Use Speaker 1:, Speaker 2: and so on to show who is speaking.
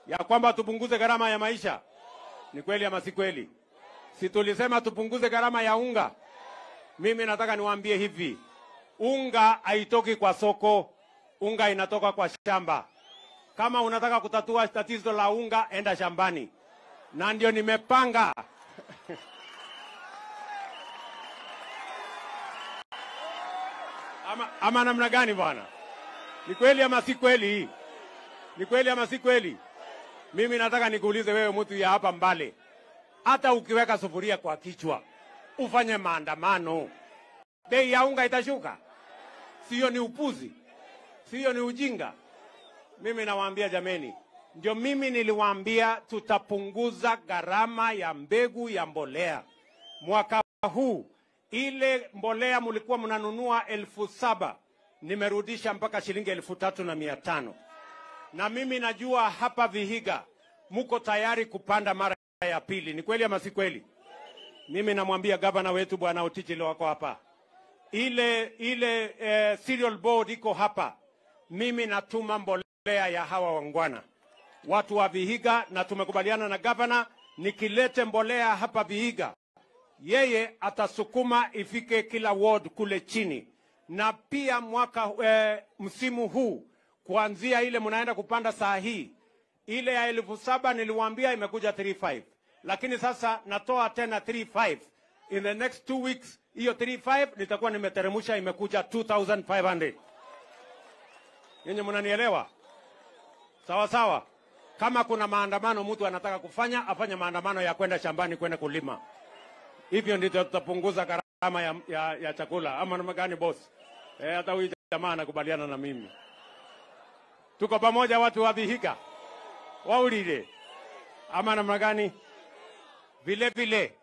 Speaker 1: ya kwamba tupunguze gharama ya maisha. Ni kweli ama si kweli? Si tulisema tupunguze gharama ya unga? Mimi nataka niwaambie hivi, unga haitoki kwa soko, unga inatoka kwa shamba. Kama unataka kutatua tatizo la unga, enda shambani, na ndio nimepanga ama, ama namna gani bwana? Ni kweli ama si kweli? Ni kweli ama si kweli? Mimi nataka nikuulize wewe, mtu ya hapa Mbale, hata ukiweka sufuria kwa kichwa ufanye maandamano, bei ya unga itashuka? Sio ni upuzi? Sio ni ujinga? Mimi nawaambia jameni, ndio mimi niliwaambia tutapunguza gharama ya mbegu ya mbolea mwaka huu. Ile mbolea mulikuwa mnanunua elfu saba nimerudisha mpaka shilingi elfu tatu na mia tano na mimi najua hapa Vihiga muko tayari kupanda mara ya pili. Ni kweli ama si kweli? Mimi namwambia gavana wetu bwana Otich leo wako hapa, ile ile eh, cereal board iko hapa. Mimi natuma mbolea ya hawa wangwana watu wa Vihiga, na tumekubaliana na gavana, nikilete mbolea hapa Vihiga, yeye atasukuma ifike kila ward kule chini, na pia mwaka eh, msimu huu kuanzia ile mnaenda kupanda saa hii, ile ya elfu saba niliwaambia imekuja 35 lakini sasa natoa tena 35 in the next two weeks. Hiyo 35 nitakuwa nimeteremsha, imekuja 2500 Nyinyi mnanielewa? Sawa sawa. Kama kuna maandamano mtu anataka kufanya, afanye maandamano ya kwenda shambani kwenda kulima. Hivyo ndivyo tutapunguza gharama ya, ya, ya chakula. Ama namna gani boss? Eh, hata huyu jamaa anakubaliana na mimi. Tuko pamoja watu wa Vihiga, waulile ama namna gani? Vile vile